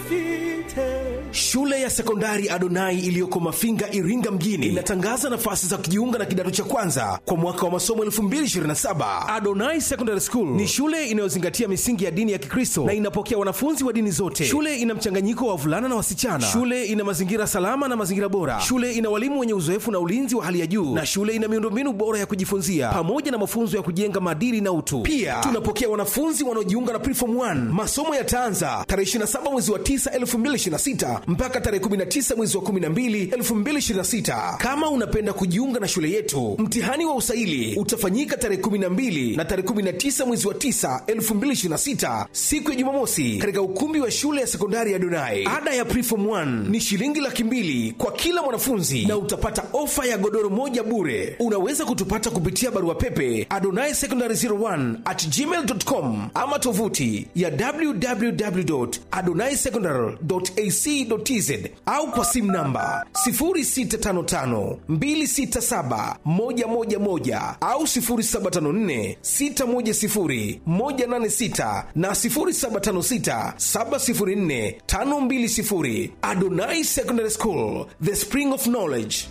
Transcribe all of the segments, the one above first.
Shule ya sekondari Adonai iliyoko Mafinga, Iringa mjini inatangaza nafasi za kujiunga na kidato cha kwanza kwa mwaka wa masomo 2027. Adonai Secondary School ni shule inayozingatia misingi ya dini ya Kikristo na inapokea wanafunzi wa dini zote. Shule ina mchanganyiko wa wavulana na wasichana. Shule ina mazingira salama na mazingira bora. Shule ina walimu wenye uzoefu na ulinzi wa hali ya juu, na shule ina miundombinu bora ya kujifunzia pamoja na mafunzo ya kujenga maadili na utu. Pia tunapokea wanafunzi wanaojiunga na Preform 1. Masomo yataanza tarehe 27 mwezi wa 9 2026 mpaka tarehe 19 mwezi wa 12 2026. Kama unapenda kujiunga na shule yetu, mtihani wa usaili utafanyika tarehe 12 na tarehe 19 mwezi wa 9 2026, siku ya Jumamosi, katika ukumbi wa shule ya sekondari ya Donai. Ada ya Preform 1 ni shilingi laki mbili kwa kila mwanafunzi na utapata ofa ya godoro moja bure. Unaweza kutupata kupitia barua pepe adonai secondary 01 at gmail.com ama tovuti ya www.adonaisecondary.ac.tz au kwa simu namba 0655267111 au 0754610186 na 0756704520. Adonai Secondary School, the spring of knowledge.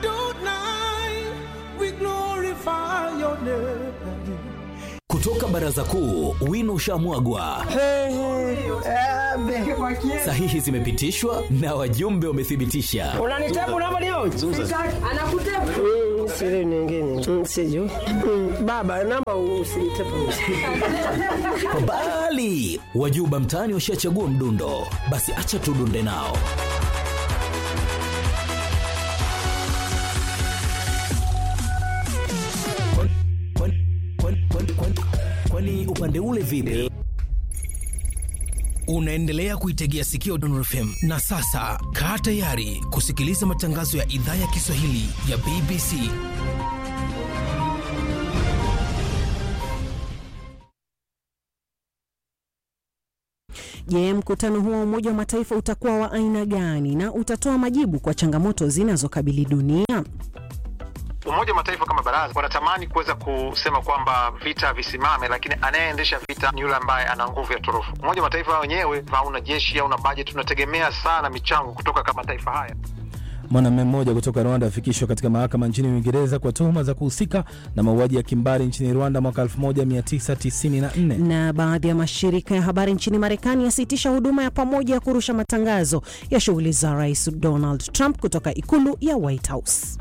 Kutoka baraza kuu, wino ushamwagwa, sahihi zimepitishwa na wajumbe wamethibitisha. unanitabu namba leo Mm, siri nyingine Mm, sijui Mm, baba namba usinitepu Bali wajuba mtaani washachagua mdundo, basi acha tudunde nao. Kwani- kwani- kwani- kwani- kwani- Kwani upande ule vipi? Unaendelea kuitegea sikio Dondon FM na sasa kaa tayari kusikiliza matangazo ya idhaa ya Kiswahili ya BBC. Je, mkutano huo wa Umoja wa Mataifa utakuwa wa aina gani na utatoa majibu kwa changamoto zinazokabili dunia? Umoja wa Mataifa kama baraza wanatamani kuweza kusema kwamba vita visimame, lakini anayeendesha vita ni yule ambaye ana nguvu ya turufu. Umoja wa Mataifa wenyewe hauna jeshi, hauna bajeti, tunategemea sana michango kutoka kwa mataifa haya. Mwanamume mmoja kutoka Rwanda afikishwa katika mahakama nchini Uingereza kwa tuhuma za kuhusika na mauaji ya kimbari nchini Rwanda mwaka 1994. Na baadhi ya mashirika ya habari nchini Marekani yasitisha huduma ya pamoja ya kurusha matangazo ya shughuli za Rais Donald Trump kutoka ikulu ya White House.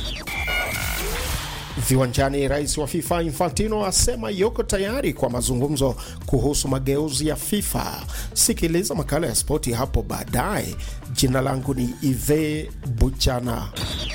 Viwanjani, rais wa FIFA Infantino asema yuko tayari kwa mazungumzo kuhusu mageuzi ya FIFA. Sikiliza makala ya spoti hapo baadaye. Jina langu ni Ive Buchana.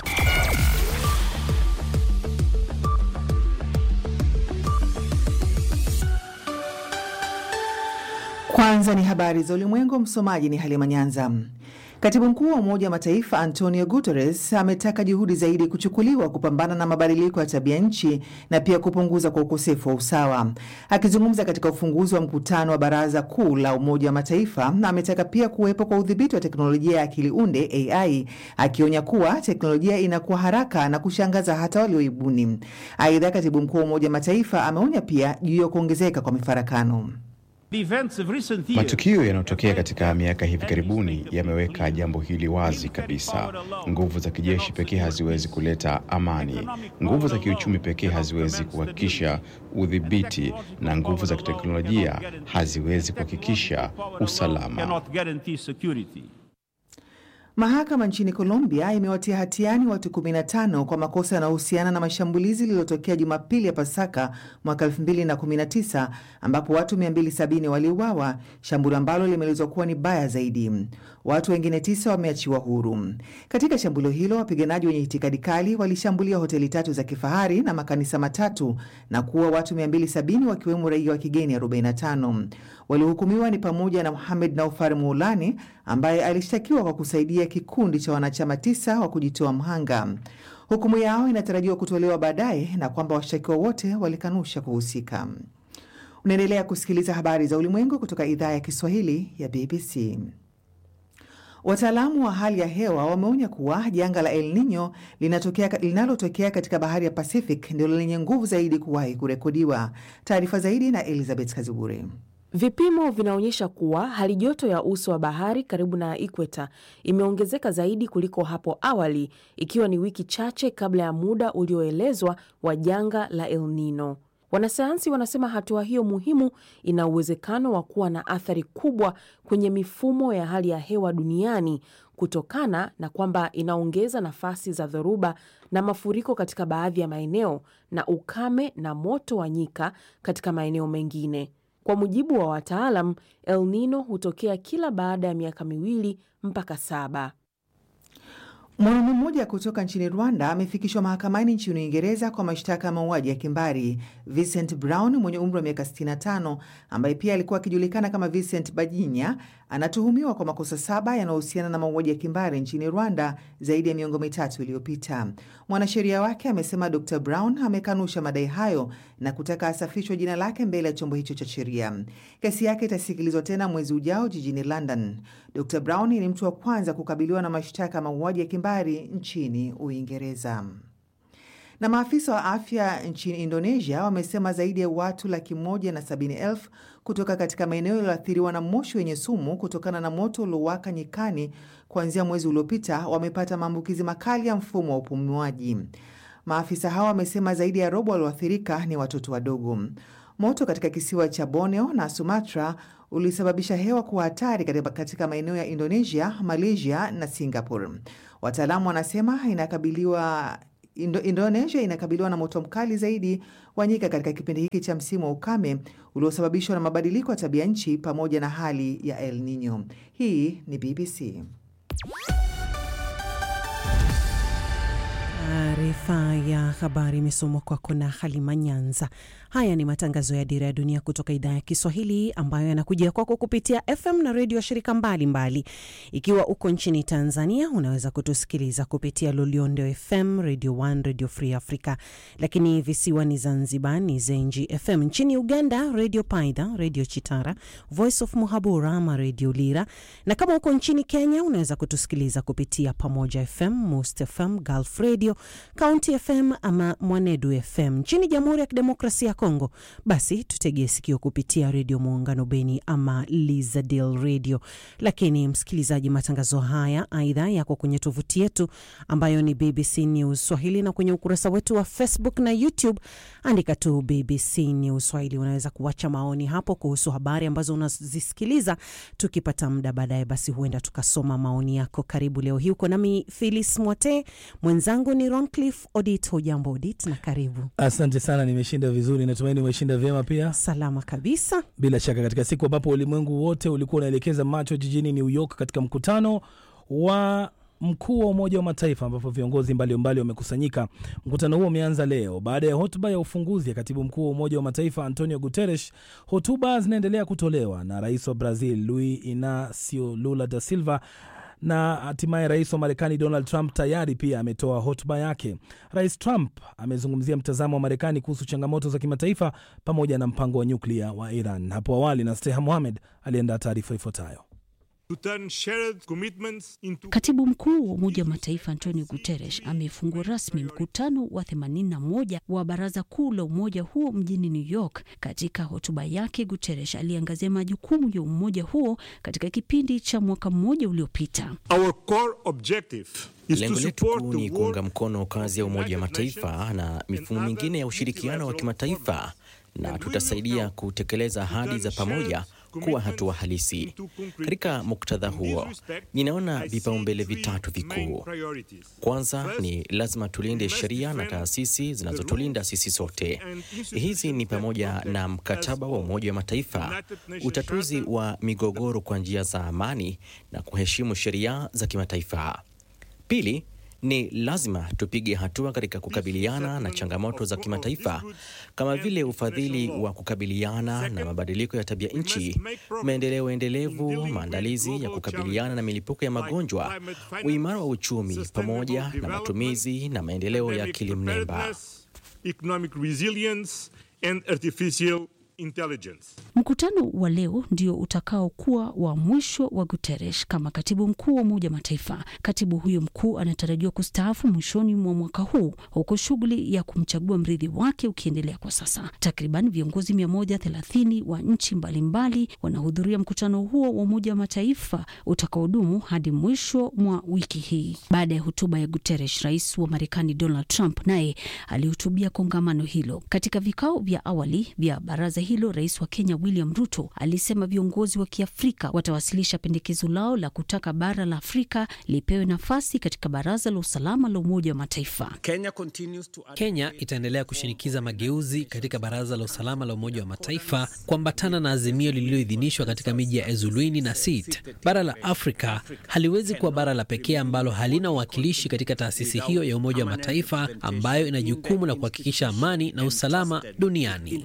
Kwanza ni habari za ulimwengu. Msomaji ni Halima Nyanza. Katibu mkuu wa Umoja wa Mataifa Antonio Guterres ametaka juhudi zaidi kuchukuliwa kupambana na mabadiliko ya tabia nchi na pia kupunguza kwa ukosefu wa usawa. Akizungumza katika ufunguzi wa mkutano wa Baraza Kuu la Umoja wa Mataifa, ametaka pia kuwepo kwa udhibiti wa teknolojia ya akili unde AI, akionya kuwa teknolojia inakuwa haraka na kushangaza hata walioibuni. Aidha, katibu mkuu wa Umoja wa Mataifa ameonya pia juu ya kuongezeka kwa mifarakano. Matukio yanayotokea katika miaka hivi karibuni yameweka jambo hili wazi kabisa. Nguvu za kijeshi pekee haziwezi kuleta amani. Nguvu za kiuchumi pekee haziwezi kuhakikisha udhibiti, na nguvu za kiteknolojia haziwezi kuhakikisha usalama. Mahakama nchini Colombia imewatia hatiani watu 15 kwa makosa yanayohusiana na mashambulizi lililotokea Jumapili ya Pasaka mwaka 2019 ambapo watu 270 waliuawa, shambulio ambalo limeelezwa kuwa ni baya zaidi. Watu wengine tisa wameachiwa huru. Katika shambulio hilo, wapiganaji wenye itikadi kali walishambulia hoteli tatu za kifahari na makanisa matatu na kuua watu 270 wakiwemo raia wa kigeni 45. Waliohukumiwa ni pamoja na Mohamed Naufar Moulani ambaye alishtakiwa kwa kusaidia kikundi cha wanachama tisa wa kujitoa mhanga. Hukumu yao inatarajiwa kutolewa baadaye na kwamba washtakiwa wote walikanusha kuhusika. Unaendelea kusikiliza habari za ulimwengu kutoka idhaa ya Kiswahili ya BBC. Wataalamu wa hali ya hewa wameonya kuwa janga la El Nino linatokea- linalotokea katika bahari ya Pacific ndilo lenye nguvu zaidi kuwahi kurekodiwa. Taarifa zaidi na Elizabeth Kazibure. Vipimo vinaonyesha kuwa hali joto ya uso wa bahari karibu na ikweta imeongezeka zaidi kuliko hapo awali, ikiwa ni wiki chache kabla ya muda ulioelezwa wa janga la El Nino. Wanasayansi wanasema hatua hiyo muhimu ina uwezekano wa kuwa na athari kubwa kwenye mifumo ya hali ya hewa duniani kutokana na kwamba inaongeza nafasi za dhoruba na mafuriko katika baadhi ya maeneo na ukame na moto wa nyika katika maeneo mengine. Kwa mujibu wa wataalam, El Nino hutokea kila baada ya miaka miwili mpaka saba. Mwanaume mmoja kutoka nchini Rwanda amefikishwa mahakamani nchini Uingereza kwa mashtaka ya mauaji ya kimbari. Vincent Brown mwenye umri wa miaka 65 ambaye pia alikuwa akijulikana kama Vincent Bajinya anatuhumiwa kwa makosa saba yanayohusiana na mauaji ya kimbari nchini Rwanda zaidi ya miongo mitatu iliyopita. Mwanasheria wake amesema Dr Brown amekanusha madai hayo na kutaka asafishwe jina lake mbele ya chombo hicho cha sheria. Kesi yake itasikilizwa tena mwezi ujao jijini London. Dr Brown ni mtu wa kwanza kukabiliwa na mashtaka ya mauaji ya kimbari nchini Uingereza. Na maafisa wa afya nchini Indonesia wamesema zaidi ya watu laki moja na sabini elfu kutoka katika maeneo yaliyoathiriwa na moshi wenye sumu kutokana na moto uliowaka nyikani kuanzia mwezi uliopita wamepata maambukizi makali ya mfumo wa upumuaji. Maafisa hao wamesema zaidi ya robo walioathirika ni watoto wadogo. Moto katika kisiwa cha Borneo na Sumatra ulisababisha hewa kuwa hatari katika maeneo ya Indonesia, Malaysia na Singapore. Wataalamu wanasema inakabiliwa Indo, Indonesia inakabiliwa na moto mkali zaidi wa nyika katika kipindi hiki cha msimu wa ukame uliosababishwa na mabadiliko ya tabia nchi pamoja na hali ya El Nino. Hii ni BBC. Taarifa ya habari imesomwa kwako na Halima Nyanza. Haya ni matangazo ya Dira ya Dunia kutoka idhaa ya Kiswahili ambayo yanakujia kwako kupitia FM na redio ya shirika mbalimbali. Ikiwa uko nchini Tanzania, unaweza kutusikiliza kupitia Loliondo FM, Radio 1, Radio Free Africa, lakini visiwani Zanzibar ni Zenji FM. Nchini Uganda, Radio Paidha, Radio Chitara, Voice of Muhabura ama Radio Lira, na kama uko nchini Kenya, unaweza kutusikiliza kupitia Pamoja FM, Most FM, Gulf Radio, County FM ama Mwanedu FM. Nchini Jamhuri ya Kidemokrasia ya Kongo, basi tutegee sikio kupitia Redio Muungano Beni ama Lizadel Radio. Lakini msikilizaji, matangazo haya aidha yako kwenye tovuti yetu ambayo ni BBC News Swahili, na kwenye ukurasa wetu wa Facebook na YouTube andika tu BBC News Swahili. Unaweza kuacha maoni hapo kuhusu habari ambazo unazisikiliza. Tukipata muda baadaye, basi huenda tukasoma maoni yako. Karibu leo hii uko nami Philis Mwate, mwenzangu ni Roncliffe Odit. Hujambo Odit na karibu. Asante sana, nimeshinda vizuri, natumaini umeshinda vyema pia. Salama kabisa. Bila shaka, katika siku ambapo ulimwengu wote ulikuwa unaelekeza macho jijini New York katika mkutano wa mkuu wa Umoja wa Mataifa ambapo viongozi mbalimbali wamekusanyika. Mkutano huo umeanza leo baada ya hotuba ya ufunguzi ya katibu mkuu wa Umoja wa Mataifa Antonio Guterres. Hotuba zinaendelea kutolewa na rais wa Brazil Luiz Inacio Lula da Silva na hatimaye rais wa Marekani Donald Trump tayari pia ametoa hotuba yake. Rais Trump amezungumzia mtazamo wa Marekani kuhusu changamoto za kimataifa pamoja na mpango wa nyuklia wa Iran. Hapo awali na Steha Mohamed aliandaa taarifa ifuatayo. Katibu mkuu wa Umoja wa Mataifa Antonio Guterres amefungua rasmi mkutano wa 81 wa Baraza Kuu la umoja huo mjini New York. Katika hotuba yake, Guterres aliangazia majukumu ya umoja huo katika kipindi cha mwaka mmoja uliopita. Lengo letu kuu ni kuunga mkono kazi ya Umoja wa Mataifa na mifumo mingine ya ushirikiano wa kimataifa, na tutasaidia kutekeleza ahadi za pamoja kuwa hatua halisi. Katika muktadha huo, ninaona vipaumbele vitatu vikuu. Kwanza ni lazima tulinde sheria na taasisi zinazotulinda sisi sote. Hizi ni pamoja na mkataba wa Umoja wa Mataifa, utatuzi wa migogoro kwa njia za amani na kuheshimu sheria za kimataifa. Pili, ni lazima tupige hatua katika kukabiliana na changamoto za kimataifa kama vile ufadhili wa kukabiliana na mabadiliko ya tabia nchi, maendeleo endelevu, maandalizi ya kukabiliana na milipuko ya magonjwa, uimara wa uchumi, pamoja na matumizi na maendeleo ya akili mnemba. Mkutano wa leo ndio utakaokuwa wa mwisho wa Guterres kama katibu mkuu wa Umoja wa Mataifa. Katibu huyo mkuu anatarajiwa kustaafu mwishoni mwa mwaka huu, huku shughuli ya kumchagua mrithi wake ukiendelea kwa sasa. Takriban viongozi 130 wa nchi mbalimbali wanahudhuria mkutano huo wa Umoja wa Mataifa utakaodumu hadi mwisho mwa wiki hii. Baada ya hotuba ya Guterres, rais wa Marekani Donald Trump naye alihutubia kongamano hilo. Katika vikao vya awali vya baraza hilo, rais wa Kenya William Ruto alisema viongozi wa Kiafrika watawasilisha pendekezo lao la kutaka bara la Afrika lipewe nafasi katika Baraza la Usalama la Umoja wa Mataifa. Kenya, to... Kenya itaendelea kushinikiza mageuzi katika Baraza la Usalama la Umoja wa Mataifa kuambatana na azimio lililoidhinishwa katika miji ya Ezulwini na Sit. Bara la Afrika haliwezi kuwa bara la pekee ambalo halina uwakilishi katika taasisi hiyo ya Umoja wa Mataifa ambayo ina jukumu la kuhakikisha amani na usalama duniani.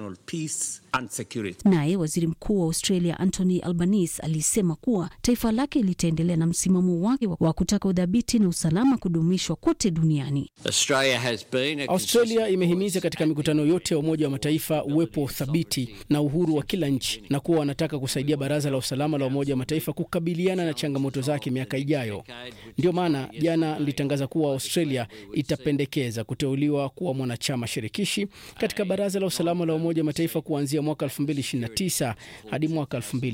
Naye waziri mkuu wa Australia Anthony Albanese alisema kuwa taifa lake litaendelea na msimamo wake wa kutaka udhabiti na usalama kudumishwa kote duniani. Australia imehimiza katika mikutano yote ya Umoja wa Mataifa uwepo thabiti na uhuru wa kila nchi na kuwa wanataka kusaidia Baraza la Usalama la Umoja wa Mataifa kukabiliana na changamoto zake miaka ijayo. Ndio maana jana nilitangaza kuwa Australia itapendekeza kuteuliwa kuwa mwanachama shirikishi katika Baraza la Usalama la Umoja wa Mataifa kuanzia mwaka 2029 hadi mwaka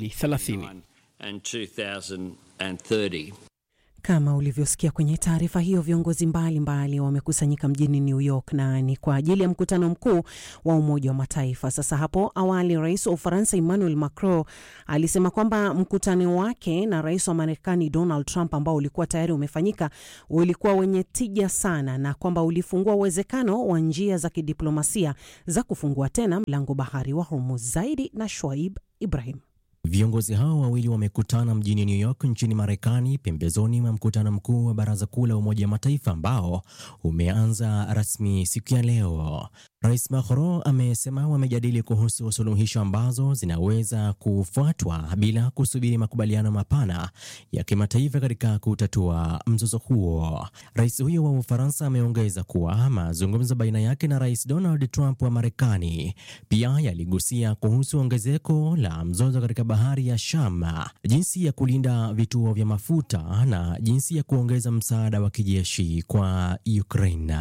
2030. Kama ulivyosikia kwenye taarifa hiyo, viongozi mbalimbali wamekusanyika mjini New York na ni kwa ajili ya mkutano mkuu wa Umoja wa Mataifa. Sasa hapo awali, rais wa Ufaransa Emmanuel Macron alisema kwamba mkutano wake na rais wa Marekani Donald Trump ambao ulikuwa tayari umefanyika ulikuwa wenye tija sana na kwamba ulifungua uwezekano wa njia za kidiplomasia za kufungua tena mlango bahari wa Hormuz. Zaidi na Shoaib Ibrahim. Viongozi hao wawili wamekutana mjini New York nchini Marekani, pembezoni mwa mkutano mkuu wa Baraza Kuu la Umoja wa Mataifa ambao umeanza rasmi siku ya leo. Rais Macron amesema wamejadili kuhusu suluhisho ambazo zinaweza kufuatwa bila kusubiri makubaliano mapana ya kimataifa katika kutatua mzozo huo. Rais huyo wa Ufaransa ameongeza kuwa mazungumzo baina yake na Rais Donald Trump wa Marekani pia yaligusia kuhusu ongezeko la mzozo katika bahari ya Sham, jinsi ya kulinda vituo vya mafuta na jinsi ya kuongeza msaada wa kijeshi kwa Ukraine.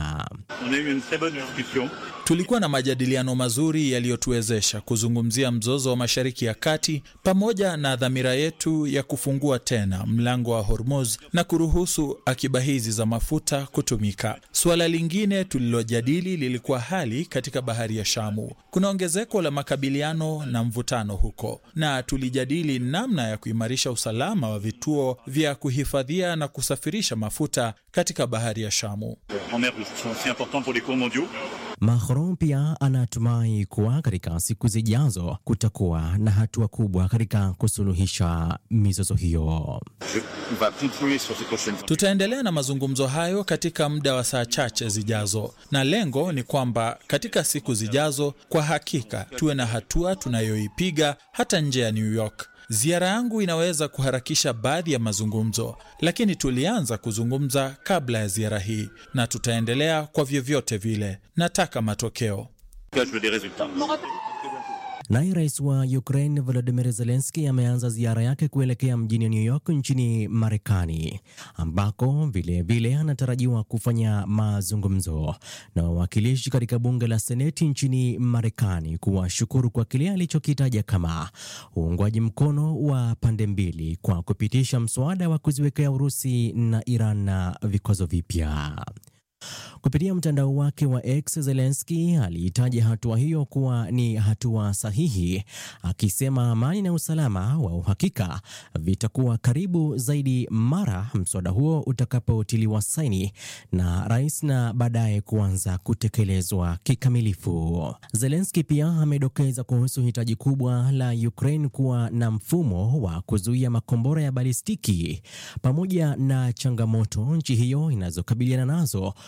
Tulikuwa na majadiliano mazuri yaliyotuwezesha kuzungumzia mzozo wa Mashariki ya Kati pamoja na dhamira yetu ya kufungua tena mlango wa Hormuz na kuruhusu akiba hizi za mafuta kutumika. Suala lingine tulilojadili lilikuwa hali katika bahari ya Shamu. Kuna ongezeko la makabiliano na mvutano huko, na tulijadili namna ya kuimarisha usalama wa vituo vya kuhifadhia na kusafirisha mafuta katika bahari ya Shamu. Macron pia anatumai kuwa katika siku zijazo kutakuwa na hatua kubwa katika kusuluhisha mizozo hiyo. Tutaendelea na mazungumzo hayo katika muda wa saa chache zijazo, na lengo ni kwamba katika siku zijazo, kwa hakika tuwe na hatua tunayoipiga hata nje ya New York. Ziara yangu inaweza kuharakisha baadhi ya mazungumzo, lakini tulianza kuzungumza kabla ya ziara hii na tutaendelea kwa vyovyote vile. Nataka matokeo. Naye rais wa Ukraine Volodymyr Zelensky ameanza ziara yake kuelekea mjini New York nchini Marekani, ambako vilevile anatarajiwa kufanya mazungumzo na wawakilishi katika bunge la Seneti nchini Marekani kuwashukuru kwa kile alichokitaja kama uungwaji mkono wa pande mbili kwa kupitisha mswada wa kuziwekea Urusi na Iran na vikwazo vipya. Kupitia mtandao wake wa X, Zelensky aliitaja hatua hiyo kuwa ni hatua sahihi, akisema amani na usalama wa uhakika vitakuwa karibu zaidi mara mswada huo utakapotiliwa saini na rais na baadaye kuanza kutekelezwa kikamilifu. Zelensky pia amedokeza kuhusu hitaji kubwa la Ukraine kuwa na mfumo wa kuzuia makombora ya balistiki pamoja na changamoto nchi hiyo inazokabiliana nazo kuelekea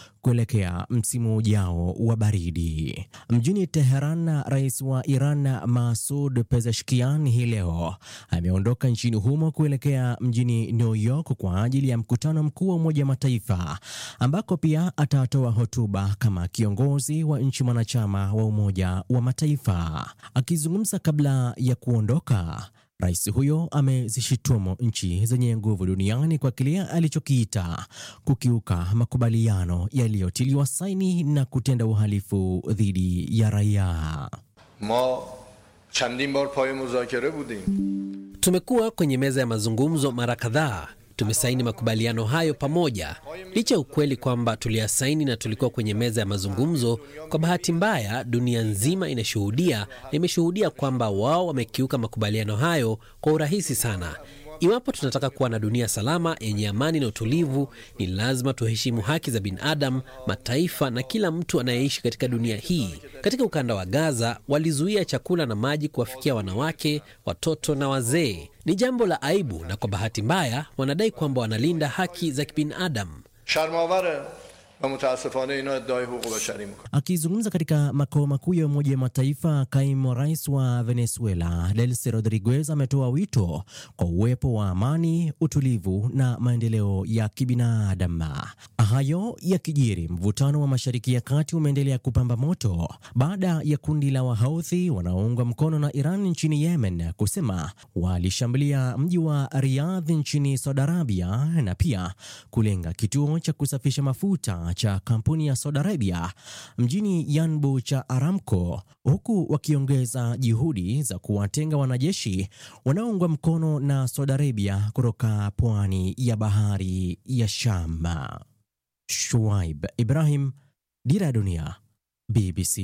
kuelekea msimu ujao wa baridi. Mjini Teheran, rais wa Iran Masoud Pezeshkian hii leo ameondoka nchini humo kuelekea mjini New York kwa ajili ya mkutano mkuu wa Umoja wa Mataifa ambako pia atatoa hotuba kama kiongozi wa nchi mwanachama wa Umoja wa Mataifa. Akizungumza kabla ya kuondoka Rais huyo amezishitumu nchi zenye nguvu duniani kwa kile alichokiita kukiuka makubaliano yaliyotiliwa saini na kutenda uhalifu dhidi ya raia. ma chandin bar paye muzakere budim Tumekuwa kwenye meza ya mazungumzo mara kadhaa. Tumesaini makubaliano hayo pamoja, licha ya ukweli kwamba tuliyasaini na tulikuwa kwenye meza ya mazungumzo. Kwa bahati mbaya, dunia nzima inashuhudia na imeshuhudia kwamba wao wamekiuka makubaliano hayo kwa urahisi sana. Iwapo tunataka kuwa na dunia salama yenye amani na utulivu, ni lazima tuheshimu haki za binadamu, mataifa na kila mtu anayeishi katika dunia hii. Katika ukanda wa Gaza, walizuia chakula na maji kuwafikia wanawake, watoto na wazee. Ni jambo la aibu, na kwa bahati mbaya wanadai kwamba wanalinda haki za kibinadamu. sharmavare wa mutaasifane ina iddae huquq bashari mikon Akizungumza katika makao makuu ya Umoja wa Mataifa, kaimu rais wa Venezuela Delcy Rodriguez ametoa wito kwa uwepo wa amani, utulivu na maendeleo ya kibinadamu. Hayo yakijiri, mvutano wa Mashariki ya Kati umeendelea kupamba moto baada ya kundi la Wahouthi wanaoungwa mkono na Iran nchini Yemen kusema walishambulia mji wa Riyadh nchini Saudi Arabia na pia kulenga kituo cha kusafisha mafuta cha kampuni ya Saudi Arabia mjini Yanbu cha Aramco, huku wakiongeza juhudi za kuwatenga wanajeshi wanaoungwa mkono na Saudi Arabia kutoka pwani ya bahari ya Sham. Shuaib Ibrahim, Dira ya Dunia, BBC.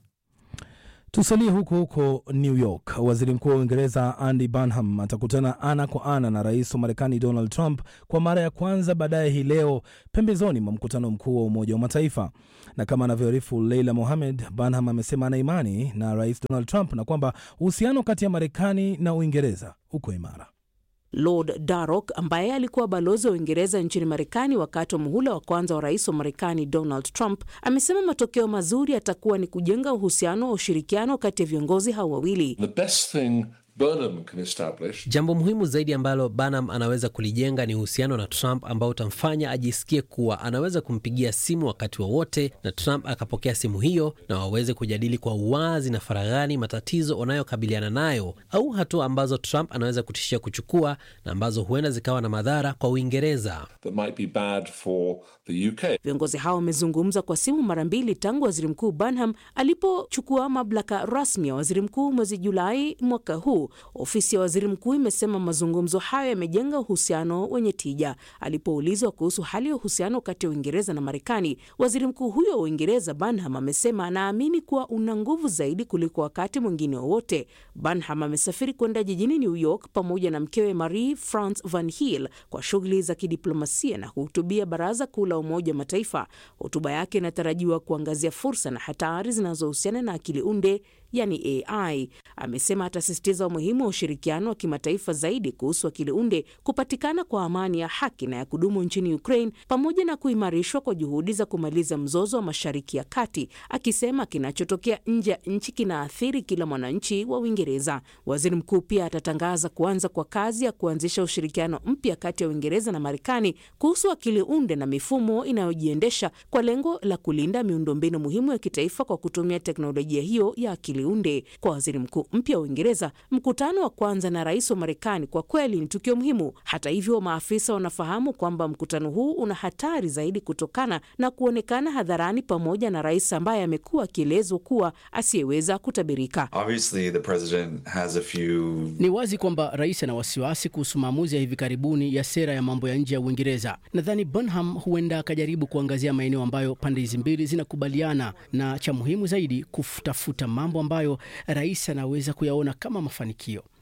Tusalie huko huko New York. Waziri Mkuu wa Uingereza Andy Burnham atakutana ana kwa ana na rais wa Marekani Donald Trump kwa mara ya kwanza baadaye hii leo pembezoni mwa mkutano mkuu wa Umoja wa Mataifa. Na kama anavyoarifu Leila Mohamed, Burnham amesema ana imani na rais Donald Trump na kwamba uhusiano kati ya Marekani na Uingereza uko imara. Lord Darroch ambaye alikuwa balozi wa Uingereza nchini Marekani wakati wa muhula wa kwanza wa rais wa Marekani Donald Trump amesema matokeo mazuri yatakuwa ni kujenga uhusiano wa ushirikiano kati ya viongozi hao wawili. The best thing Burnham can establish Jambo muhimu zaidi ambalo Burnham anaweza kulijenga ni uhusiano na Trump ambao utamfanya ajisikie kuwa anaweza kumpigia simu wakati wowote na Trump akapokea simu hiyo na waweze kujadili kwa uwazi na faraghani matatizo wanayokabiliana nayo au hatua ambazo Trump anaweza kutishia kuchukua na ambazo huenda zikawa na madhara kwa Uingereza. that might be bad for the UK. Viongozi hao wamezungumza kwa simu mara mbili tangu waziri mkuu Burnham alipochukua mamlaka rasmi ya waziri mkuu mwezi Julai mwaka huu. Ofisi ya waziri mkuu imesema mazungumzo hayo yamejenga uhusiano wenye tija. Alipoulizwa kuhusu hali ya uhusiano kati ya Uingereza na Marekani, waziri mkuu huyo wa Uingereza Burnham amesema anaamini kuwa una nguvu zaidi kuliko wakati mwingine wowote. Burnham amesafiri kwenda jijini New York pamoja na mkewe Marie France Van Heel kwa shughuli za kidiplomasia na kuhutubia Baraza Kuu la Umoja wa Mataifa. Hotuba yake inatarajiwa kuangazia fursa na hatari zinazohusiana na akili unde yani AI. Amesema atasisitiza umuhimu wa ushirikiano wa kimataifa zaidi kuhusu akili unde, kupatikana kwa amani ya haki na ya kudumu nchini Ukraine, pamoja na kuimarishwa kwa juhudi za kumaliza mzozo wa Mashariki ya Kati, akisema kinachotokea nje ya nchi kinaathiri kila mwananchi wa Uingereza. Waziri mkuu pia atatangaza kuanza kwa kazi ya kuanzisha ushirikiano mpya kati ya Uingereza na Marekani kuhusu akili unde na mifumo inayojiendesha kwa lengo la kulinda miundombinu muhimu ya kitaifa kwa kutumia teknolojia hiyo ya akili unde. Kwa waziri mkuu mpya wa Uingereza, mkutano wa kwanza na rais wa Marekani kwa kweli ni tukio muhimu. Hata hivyo, maafisa wanafahamu kwamba mkutano huu una hatari zaidi kutokana na kuonekana hadharani pamoja na rais ambaye amekuwa akielezwa kuwa asiyeweza kutabirika. Obviously, the president has a few Ni wazi kwamba rais ana wasiwasi kuhusu maamuzi ya hivi karibuni ya sera ya mambo ya nje ya Uingereza. Nadhani Burnham huenda akajaribu kuangazia maeneo ambayo pande hizi mbili zinakubaliana, na cha muhimu zaidi, kutafuta mambo ambayo rais anaweza kuyaona kama mafanikio.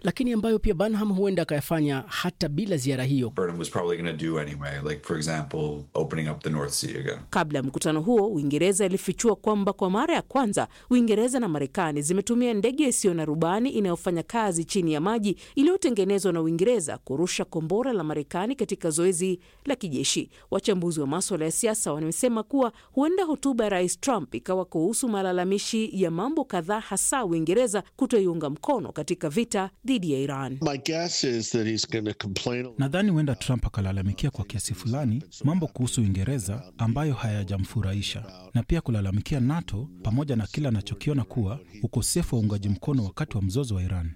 lakini ambayo pia Burnham huenda akayafanya hata bila ziara hiyo. Burnham was probably going to do anyway, like for example, opening up the North Sea again. Kabla ya mkutano huo, Uingereza ilifichua kwamba kwa mara ya kwanza Uingereza na Marekani zimetumia ndege isiyo na rubani inayofanya kazi chini ya maji iliyotengenezwa na Uingereza kurusha kombora la Marekani katika zoezi la kijeshi. Wachambuzi wa maswala ya siasa wamesema kuwa huenda hotuba ya Rais Trump ikawa kuhusu malalamishi ya mambo kadhaa, hasa Uingereza kutoiunga mkono katika vita dhidi ya Iran. Nadhani huenda Trump akalalamikia kwa kiasi fulani mambo kuhusu Uingereza ambayo hayajamfurahisha na pia kulalamikia NATO pamoja na kile anachokiona kuwa ukosefu wa uungaji mkono wakati wa mzozo wa Iran.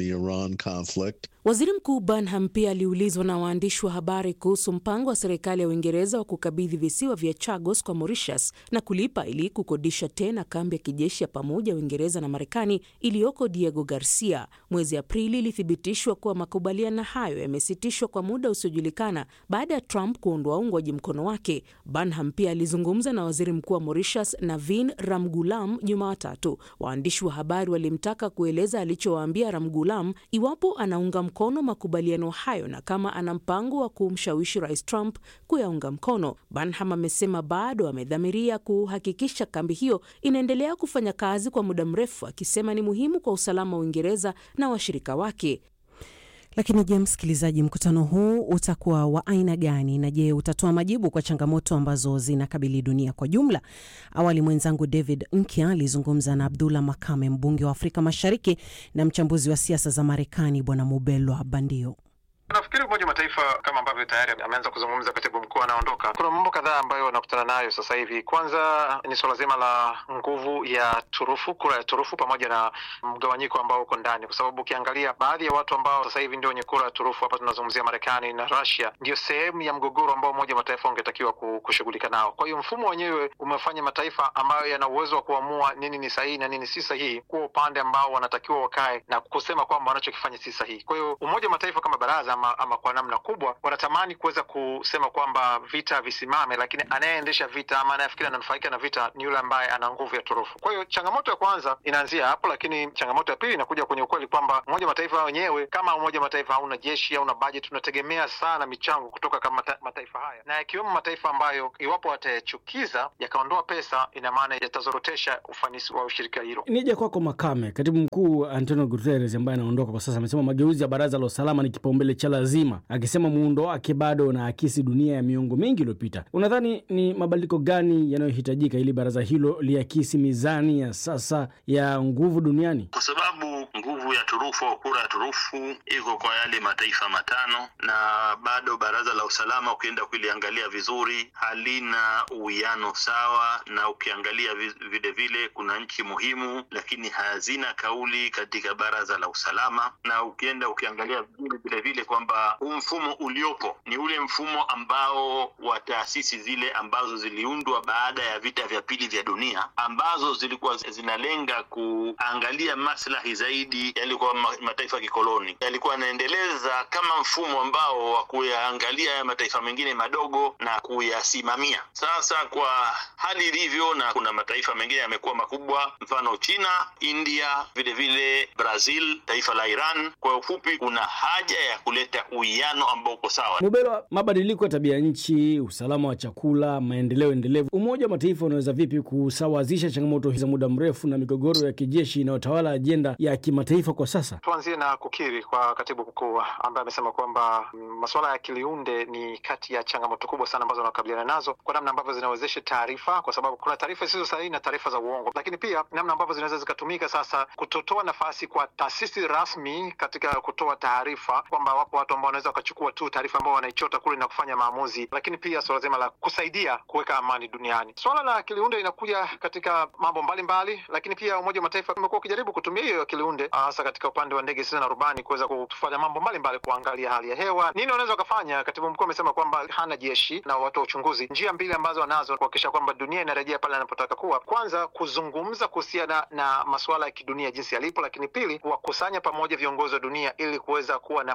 Waziri Mkuu Burnham pia aliulizwa na waandishi wa habari kuhusu mpango wa serikali ya Uingereza wa kukabidhi visiwa vya Chagos kwa Mauritius na kulipa ili kukodisha tena kambi ya kijeshi ya pamoja Uingereza na Marekani iliyoko Diego Garcia. Mwezi Aprili ilithibitishwa kuwa makubaliano hayo yamesitishwa kwa muda usiojulikana baada ya Trump kuondoa uungwaji mkono wake. Burnham pia alizungumza na waziri mkuu wa Mauritius Navin Ramgoolam Jumatatu. Waandishi wa habari walimtaka kueleza alichowaambia Ramgoolam iwapo anaunga mkono makubaliano hayo na kama ana mpango wa kumshawishi rais Trump kuyaunga mkono. Burnham amesema bado amedhamiria kuhakikisha kambi hiyo inaendelea kufanya kazi kwa muda mrefu, akisema ni muhimu kwa usalama wa Uingereza na washirika wake. Lakini je, msikilizaji, mkutano huu utakuwa wa aina gani? Na je, utatoa majibu kwa changamoto ambazo zinakabili dunia kwa jumla? Awali mwenzangu David Nkya alizungumza na Abdullah Makame, mbunge wa Afrika Mashariki na mchambuzi wa siasa za Marekani, Bwana Mubelwa Bandio. Nafikiri Umoja wa Mataifa kama ambavyo tayari ameanza kuzungumza katibu mkuu anaondoka, kuna mambo kadhaa ambayo wanakutana nayo sasa hivi. Kwanza ni suala zima la nguvu ya turufu, kura ya turufu, pamoja na mgawanyiko ambao uko ndani, kwa sababu ukiangalia baadhi ya watu ambao sasa hivi ndio wenye kura ya turufu, hapa tunazungumzia Marekani na Russia, ndio sehemu ya mgogoro ambao Umoja wa Mataifa ungetakiwa kushughulika nao. Kwa hiyo mfumo wenyewe umefanya mataifa ambayo yana uwezo wa kuamua nini ni sahihi na nini si sahihi kuwa upande ambao wanatakiwa wakae na kusema kwamba wanachokifanya si sahihi. Kwa hiyo Umoja wa Mataifa kama baraza ama, ama kwa namna kubwa wanatamani kuweza kusema kwamba vita visimame, lakini anayeendesha vita ama anayefikiri ananufaika na vita ni yule ambaye ana nguvu ya turufu. Kwa hiyo changamoto ya kwanza inaanzia hapo, lakini changamoto ya pili inakuja kwenye ukweli kwamba Umoja wa Mataifa wenyewe kama Umoja wa Mataifa hauna jeshi, hauna bajeti, tunategemea sana michango kutoka kama mata, mataifa haya na yakiwemo mataifa ambayo iwapo watayachukiza yakaondoa pesa, ina maana yatazorotesha ufanisi wa ushirika hilo. Nije kwako Makame, katibu mkuu Antonio Guterres ambaye anaondoka kwa sasa amesema mageuzi ya Baraza la Usalama ni kipaumbele cha lazima, akisema muundo wake bado unaakisi dunia ya miongo mingi iliyopita. Unadhani ni mabadiliko gani yanayohitajika ili baraza hilo liakisi mizani ya sasa ya nguvu duniani? Kwa sababu nguvu ya turufu au kura ya turufu iko kwa yale mataifa matano, na bado baraza la usalama ukienda kuliangalia vizuri halina uwiano sawa, na ukiangalia vile vile kuna nchi muhimu lakini hazina kauli katika baraza la usalama, na ukienda ukiangalia vile vile kwamba huu mfumo uliopo ni ule mfumo ambao wa taasisi zile ambazo ziliundwa baada ya vita vya pili vya dunia ambazo zilikuwa zinalenga kuangalia maslahi zaidi yalikuwa mataifa ya kikoloni, yalikuwa yanaendeleza kama mfumo ambao wa kuyaangalia ya mataifa mengine madogo na kuyasimamia. Sasa kwa hali ilivyo, na kuna mataifa mengine yamekuwa makubwa, mfano China, India, vile vile Brazil, taifa la Iran. Kwa ufupi, kuna haja ya kuleta uwiano ambao uko sawa. Mubelwa, mabadiliko ya tabia nchi, usalama wa chakula, maendeleo endelevu, Umoja wa Mataifa unaweza vipi kusawazisha changamoto za muda mrefu na migogoro ya kijeshi inayotawala ajenda ya kimataifa kwa sasa? Tuanzie na kukiri kwa katibu mkuu ambaye amesema kwamba masuala ya kiliunde ni kati ya changamoto kubwa sana ambazo wanakabiliana nazo kwa namna ambavyo zinawezesha taarifa, kwa sababu kuna taarifa zisizo sahihi na taarifa za uongo, lakini pia namna ambavyo zinaweza zikatumika sasa kutotoa nafasi kwa taasisi rasmi katika kutoa taarifa, kwamba wapo watu ambao wanaweza wakachukua tu taarifa ambao wanaichota kule na kufanya maamuzi, lakini pia suala zima la kusaidia kuweka amani duniani. Swala la akiliunde inakuja katika mambo mbalimbali mbali, lakini pia Umoja wa Mataifa umekuwa ukijaribu kutumia hiyo akiliunde hasa katika upande wa ndege zisizo na rubani kuweza kufanya mambo mbalimbali, kuangalia hali ya hewa, nini wanaweza wakafanya. Katibu mkuu amesema kwamba hana jeshi na watu wa uchunguzi, njia mbili ambazo wanazo kuhakikisha kwamba dunia inarejea pale anapotaka kuwa, kwanza kuzungumza kuhusiana na masuala ya kidunia jinsi yalipo, lakini pili kuwakusanya pamoja viongozi wa dunia ili kuweza kuwa na makubaliano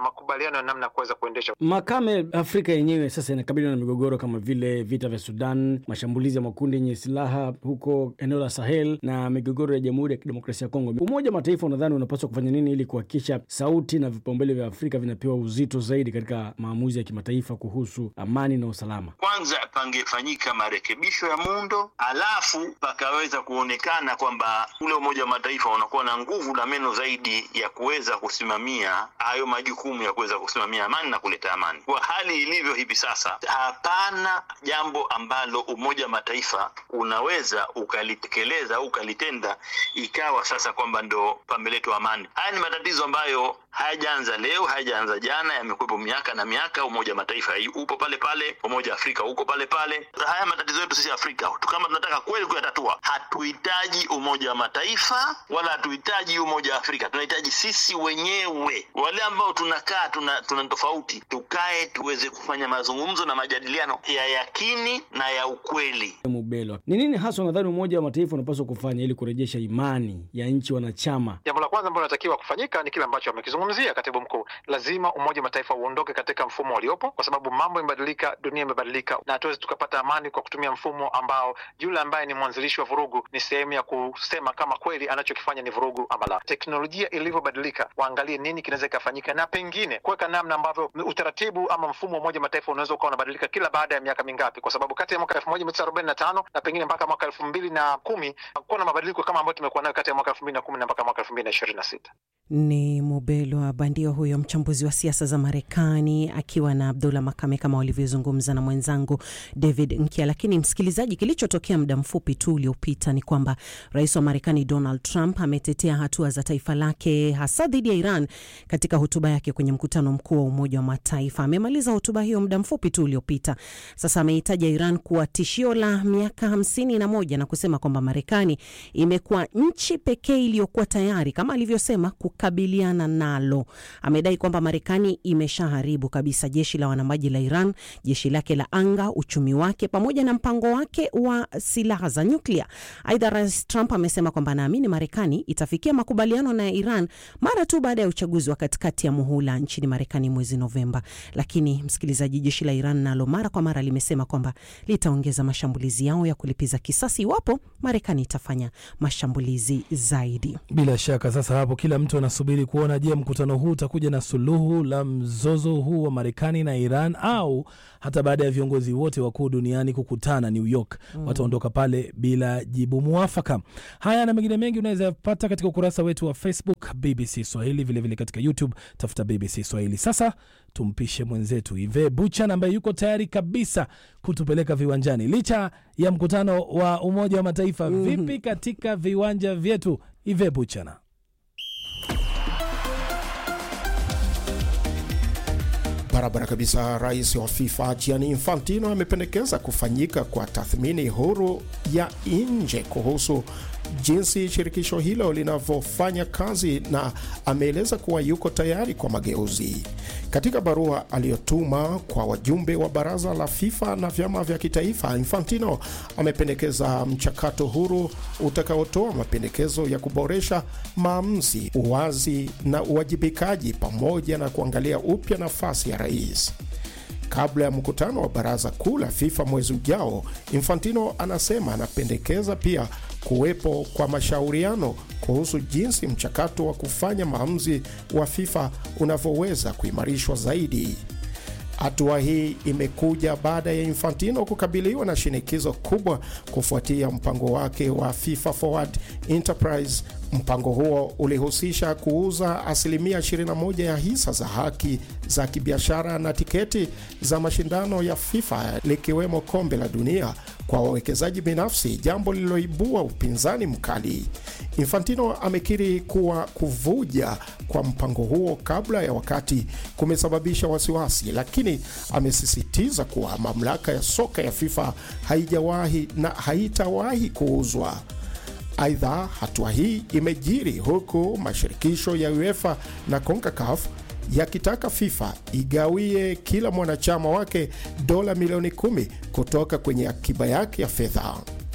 makubaliano ya namna ya kuweza kuendesha. Makame, Afrika yenyewe sasa inakabiliwa na migogoro kama vile vita vya Sudan, mashambulizi ya makundi yenye silaha huko eneo la Sahel na migogoro ya Jamhuri ya Kidemokrasia ya Kongo. Umoja wa Mataifa unadhani unapaswa kufanya nini ili kuhakikisha sauti na vipaumbele vya Afrika vinapewa uzito zaidi katika maamuzi ya kimataifa kuhusu amani na usalama? Kwanza pangefanyika marekebisho ya muundo, alafu pakaweza kuonekana kwamba ule Umoja wa Mataifa unakuwa na nguvu na meno zaidi ya kuweza kusimamia hayo majukumu ya kuweza kusimamia amani na kuleta amani. Kwa hali ilivyo hivi sasa, hapana jambo ambalo Umoja wa Mataifa unaweza ukalitekeleza au ukalitenda ikawa sasa kwamba ndo pameletwa amani. Haya ni matatizo ambayo hayajaanza leo, hayajaanza jana, yamekuwepo miaka na miaka. Umoja wa Mataifa upo pale pale, Umoja wa Afrika uko pale pale. Haya matatizo yetu sisi Afrika, kama tunataka kweli kuyatatua, hatuhitaji Umoja wa Mataifa wala hatuhitaji Umoja wa Afrika, tunahitaji sisi wenyewe, wale ambao tunakaa tuna, tuna tofauti, tukae tuweze kufanya mazungumzo na majadiliano ya yakini na ya ukweli. Mubelwa, ni nini hasa unadhani Umoja wa Mataifa unapaswa kufanya ili kurejesha imani ya nchi wanachama? Jambo la kwanza ambalo linatakiwa kufanyika ni kile ambacho amekizungumzia katibu mkuu. Lazima Umoja wa Mataifa uondoke katika mfumo uliopo, kwa sababu mambo imebadilika, dunia imebadilika, na hatuwezi tukapata amani kwa kutumia mfumo ambao yule ambaye ni mwanzilishi wa vurugu ni sehemu ya kusema kama kweli anachokifanya ni vurugu ama la. Teknolojia ilivyobadilika, waangalie nini kinaweza kikafanyika, na pengine kuweka namna ambavyo utaratibu ama mfumo wa Umoja wa Mataifa unaweza ukawa unabadilika kila baada ya miaka mingapi, kwa sababu kati ya mwaka elfu moja mia tisa arobaini na tano na pengine mpaka mwaka elfu mbili na kumi hakuwa na mabadiliko kama ambayo tumekuwa nayo kati ya mwaka elfu mbili na kumi na mpaka mwaka elfu mbili na ishirini na sita. Ni Mubelwa Bandio huyo mchambuzi wa siasa za Marekani akiwa na Abdullah Makame kama walivyozungumza na mwenzangu David Nkia. Lakini msikilizaji, kilichotokea muda mfupi tu uliopita ni kwamba rais wa Marekani Donald Trump ametetea hatua za taifa lake hasa dhidi ya Iran katika hotuba yake kwenye mkutano mkuu wa Umoja wa Mataifa. Amemaliza hotuba hiyo muda mfupi tu uliopita. Sasa ameitaja Iran kuwa tishio la miaka hamsini na moja na kusema kwamba Marekani imekuwa nchi pekee iliyokuwa tayari kama alivyosema kukabiliana nalo. Amedai kwamba Marekani imeshaharibu kabisa jeshi la wanamaji la Iran, jeshi lake la anga, uchumi wake pamoja na mpango wake wa silaha za nyuklia. Aidha, Rais Trump amesema kwamba anaamini Marekani itafikia makubaliano na Iran mara tu baada ya uchaguzi wa katikati ya muhula nchini Marekani mwezi Novemba. Lakini msikilizaji, jeshi la Iran nalo mara kwa mara limesema kwamba litaongeza mashambulizi yao ya kulipiza kisasi iwapo Marekani itafanya mashambulizi zaidi. Bila shaka sasa hapo kila mtu anasubiri kuona, je, mkutano huu utakuja na suluhu la mzozo huu wa Marekani na Iran au hata baada ya viongozi wote wakuu duniani kukutana New York mm, wataondoka pale bila jibu mwafaka. Haya na mengine mengi unaweza pata katika ukurasa wetu wa Facebook BBC Swahili, vilevile vile katika YouTube tafuta BBC Swahili. Sasa tumpishe mwenzetu Ive Buchan ambaye yuko tayari kabisa kutupeleka viwanjani licha ya mkutano wa Umoja wa Mataifa. mm -hmm. Vipi katika viwanja vyetu, Ive Buchana? Barabara kabisa. Rais wa FIFA Gianni Infantino amependekeza kufanyika kwa tathmini huru ya nje kuhusu jinsi shirikisho hilo linavyofanya kazi na ameeleza kuwa yuko tayari kwa mageuzi. Katika barua aliyotuma kwa wajumbe wa baraza la FIFA na vyama vya kitaifa, Infantino amependekeza mchakato huru utakaotoa mapendekezo ya kuboresha maamuzi, uwazi na uwajibikaji, pamoja na kuangalia upya nafasi ya rais. Kabla ya mkutano wa baraza kuu la FIFA mwezi ujao, Infantino anasema anapendekeza pia kuwepo kwa mashauriano kuhusu jinsi mchakato wa kufanya maamuzi wa FIFA unavyoweza kuimarishwa zaidi. Hatua hii imekuja baada ya Infantino kukabiliwa na shinikizo kubwa kufuatia mpango wake wa FIFA Forward Enterprise. Mpango huo ulihusisha kuuza asilimia 21 ya hisa za haki za kibiashara na tiketi za mashindano ya FIFA likiwemo kombe la dunia kwa wawekezaji binafsi, jambo lililoibua upinzani mkali. Infantino amekiri kuwa kuvuja kwa mpango huo kabla ya wakati kumesababisha wasiwasi, lakini amesisitiza kuwa mamlaka ya soka ya FIFA haijawahi na haitawahi kuuzwa. Aidha, hatua hii imejiri huku mashirikisho ya UEFA na CONCACAF yakitaka FIFA igawie kila mwanachama wake dola milioni kumi kutoka kwenye akiba yake ya fedha.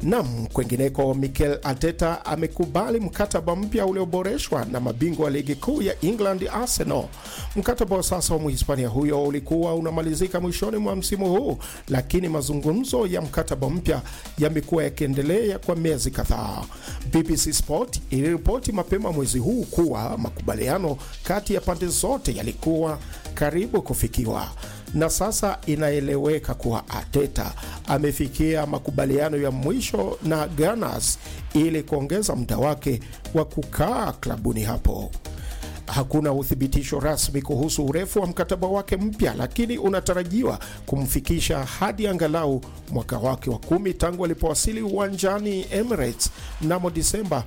Nam, kwengineko, Mikel Arteta amekubali mkataba mpya ulioboreshwa na mabingwa wa ligi kuu ya England Arsenal. Mkataba wa sasa wa Mhispania huyo ulikuwa unamalizika mwishoni mwa msimu huu, lakini mazungumzo ya mkataba mpya yamekuwa yakiendelea kwa miezi kadhaa. BBC Sport iliripoti mapema mwezi huu kuwa makubaliano kati ya pande zote yalikuwa karibu kufikiwa na sasa inaeleweka kuwa Arteta amefikia makubaliano ya mwisho na Gunners ili kuongeza muda wake wa kukaa klabuni hapo. Hakuna uthibitisho rasmi kuhusu urefu wa mkataba wake mpya, lakini unatarajiwa kumfikisha hadi angalau mwaka wake wa kumi tangu alipowasili uwanjani Emirates mnamo Disemba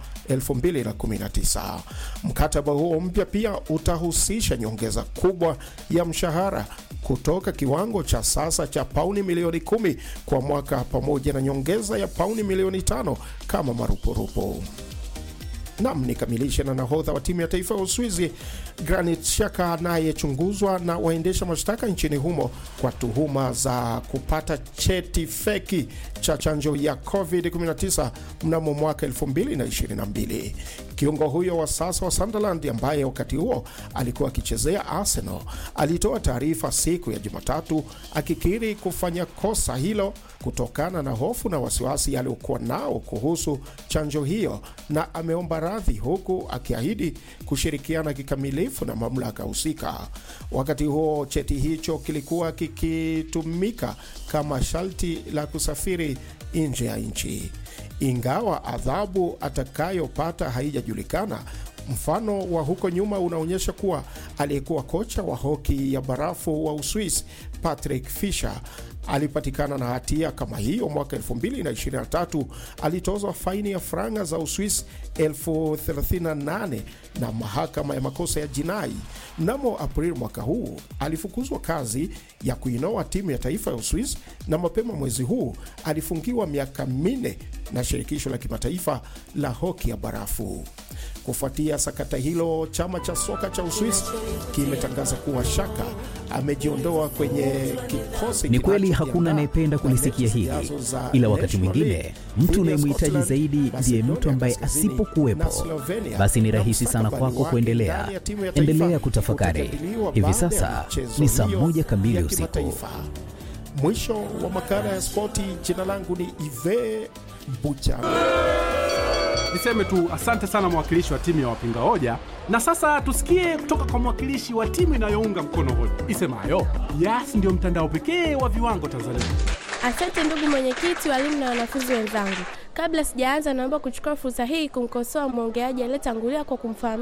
2019. Mkataba huo mpya pia utahusisha nyongeza kubwa ya mshahara kutoka kiwango cha sasa cha pauni milioni kumi kwa mwaka pamoja na nyongeza ya pauni milioni tano kama marupurupu. Nam, nikamilishe na nahodha wa timu ya taifa ya Uswizi Granit Xhaka anayechunguzwa na waendesha mashtaka nchini humo kwa tuhuma za kupata cheti feki cha chanjo ya COVID-19 mnamo mwaka 2022. Kiungo huyo wa sasa wa Sunderland ambaye wakati huo alikuwa akichezea Arsenal alitoa taarifa siku ya Jumatatu akikiri kufanya kosa hilo kutokana na hofu na wasiwasi aliokuwa nao kuhusu chanjo hiyo, na ameomba radhi huku akiahidi kushirikiana kikamilifu na mamlaka husika. Wakati huo cheti hicho kilikuwa kikitumika kama sharti la kusafiri nje ya nchi, ingawa adhabu atakayopata haijajulikana. Mfano wa huko nyuma unaonyesha kuwa aliyekuwa kocha wa hoki ya barafu wa Uswisi Patrick Fischer alipatikana na hatia kama hiyo mwaka 2023. Alitozwa faini ya franga za Uswisi elfu 38 na mahakama ya makosa ya jinai. Mnamo Aprili mwaka huu alifukuzwa kazi ya kuinoa timu ya taifa ya Uswisi, na mapema mwezi huu alifungiwa miaka minne na shirikisho la kimataifa la hoki ya barafu. Kufuatia sakata hilo, chama cha soka cha Uswisi kimetangaza kuwa Shaka amejiondoa kwenye kikosi. Ni kweli hakuna anayependa kulisikia hili, ila wakati mwingine mtu unayemhitaji zaidi ndiye mtu ambaye asipokuwepo, basi ni rahisi sana kwako kuendelea. Endelea kutafakari. Hivi sasa ni saa moja kamili usiku. Mwisho wa makala ya spoti. Jina langu ni Ive Bucha. Niseme tu asante sana mwakilishi wa timu ya wapinga hoja, na sasa tusikie kutoka kwa mwakilishi wa timu inayounga mkono hoja isemayo Yas ndio mtandao pekee wa viwango Tanzania. Asante ndugu mwenyekiti, walimu na wanafunzi wenzangu. Kabla sijaanza, naomba kuchukua fursa hii kumkosoa mwongeaji aliyetangulia kwa kumfahamu